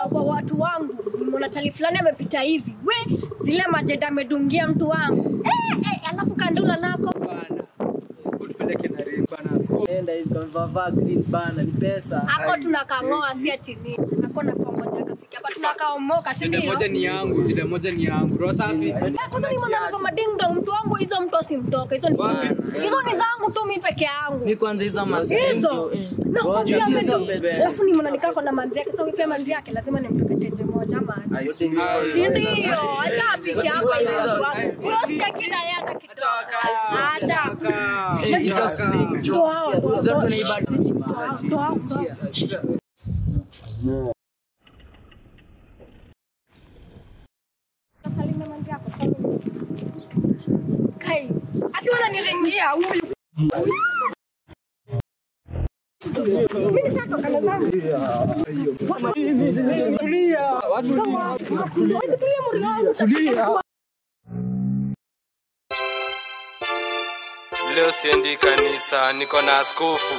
wa watu wangu nimeona tali fulani amepita hivi we zile majeda amedungia mtu wangu eh, eh, alafu kandula nako Enda hivi kamvavaa green bana, ni pesa. ako tunakang'oa si ati nini ako na pamoja kafika hapa tunakaomoka si Jida ndio moja ni yangu, jida moja ni yangu. Roho safi. Eh, kwanza ni mwana kama ding dong mtu wangu hizo mtu asimtoke hizo ni Wapi? hizo ni zangu tu mi peke yangu Mi kwanza hizo hizo masimto. na Ngoja sijui ame- hizo bebe. alafu ni mwana nikako na manzi yake sasa pia manzi yake lazima nimpepeteje moja ama aje. si ndio acha afike hapa hizo watu wangu huyo sichakina yeye hata kidogo acha Eh, hizo sling. Toa hao, toa Hizo hao. tunaiba. Toa hao, toa hao, toa hao. Salimia manzi yako, salimia. Kai, akiwa ananiringia huyu. Mimi nishatoka na zangu. Tulia, watu Tulia, tulia muri wangu. Leo siendi kanisa, niko na askofu.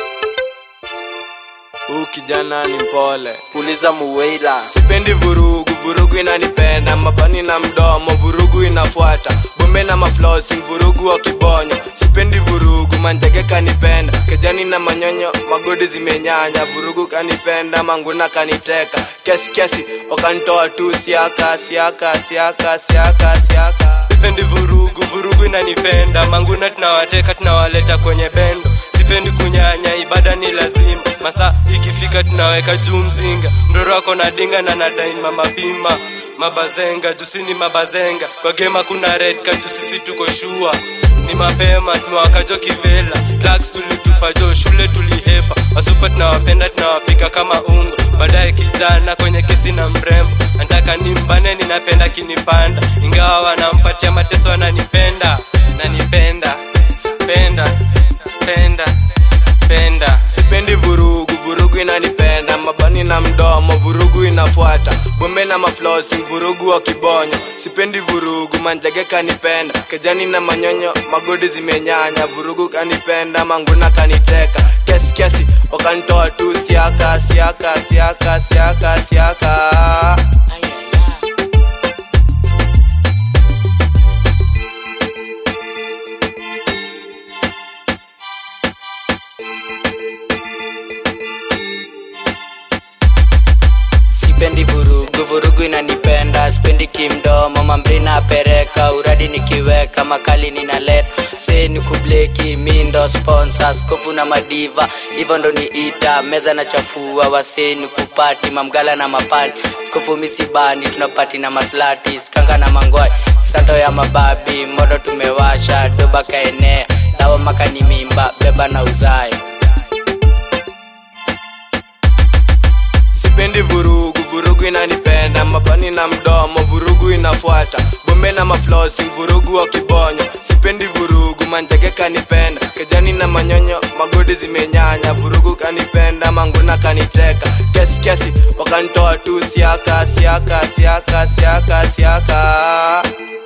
Huu kijana ni mpole, Uliza Muweila sipendi vurugu, vurugu inanipenda, mabani na mdomo, vurugu inafuata, bombe na maflosi, vurugu wa kibonyo, sipendi vurugu, manjege kanipenda, kejani na manyonyo, magodi zimenyanya, vurugu kanipenda, manguna kaniteka, kesi kesi, wakanitoa tu siaka, siaka, siaka, siaka, siaka. Sipendi vurugu, vurugu inanipenda, manguna tunawateka, tunawaleta kwenye bendo, sipendi kunyanya, ibada ni lazima, masaa ikifika tunaweka juu mzinga, mdoro wako na dinga na nadai mama bima mabazenga jusini mabazenga kwa gema kuna red kaju sisi tuko shua ni mapema tumewakajo kivela Drugs tulitupa jo shule tulihepa wasupa tunawapenda tunawapika kama ungo baadaye kijana kwenye kesi na mrembo nataka nimbane ninapenda kinipanda ingawa wanampatia mateso wananipenda nanipenda penda penda penda sipendi vurugu vurugu inanipenda mabani na mdomo vurugu inafuata bombe na maflosi vurugu wa kibonyo sipendi vurugu manjage kanipenda kejani na manyonyo magodi zimenyanya vurugu kanipenda manguna kaniteka kesi kesi wakanitoa tu siaka siaka siaka siaka siaka sipendi vurugu vurugu inanipenda sipendi kimdomo mambrina pereka uradi nikiweka makali ninaleta se ni kubleki mi ndo sponsor skofu na madiva hivyo ndo ni ita meza na chafua wase ni kupati mamgala na mapati skofu misibani tunapati na maslati skanga na mangwai santo ya mababi moto tumewasha doba kaenea dawa makani mimba beba na uzae sipendi vurugu vurugu inanipenda mabani na mdomo vurugu inafuata bombe na maflosi vurugu wa kibonyo sipendi vurugu manjege kanipenda kejani na manyonyo magodi zimenyanya vurugu kanipenda manguna kaniteka kesi kesi wakanitoa tu siaka siaka siaka siaka siaka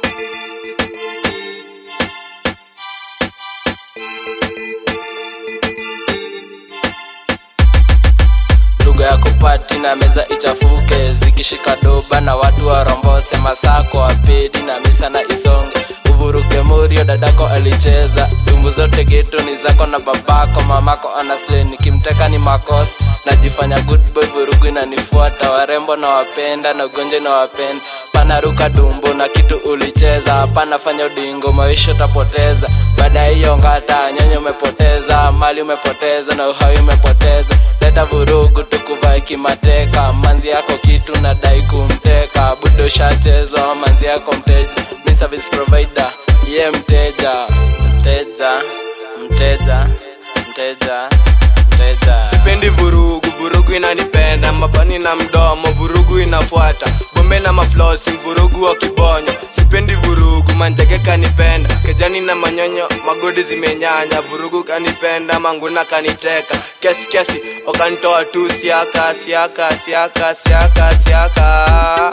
lugha ya kupati na meza ichafuke zikishika doba na watu warombose masako wapedi na misa na isonge uvuruge murio dadako alicheza dumbu zote geto ni zako na babako mamako anasle nikimteka ni makosa najifanya good boy vurugu inanifuata warembo na wapenda na ugonjwa na wapenda panaruka dumbu na kitu ulicheza hapana fanya udingo maisha utapoteza baada ya hiyo ngata nyanya umepoteza mali umepoteza na uhai umepoteza leta vurugu tukuvae kimateka manzi yako kitu nadai kumteka budo shachezwa manzi yako mteja mi service provider ye mteja mteja mteja mteja mteja sipendi vurugu vurugu inanipenda mabani na mdomo vurugu inafuata bombe na maflosi vurugu wa kibonyo sipendi vurugu manjege kanipenda kejani na manyonyo magodi zimenyanya vurugu kanipenda manguna kaniteka kesi kesi wakanitoa tu siaka siaka siaka siaka siaka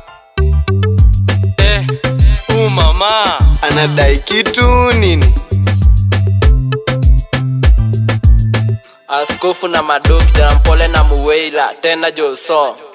eh, u mama anadai kitu nini askofu na madoki jana mpole na muweila tena joso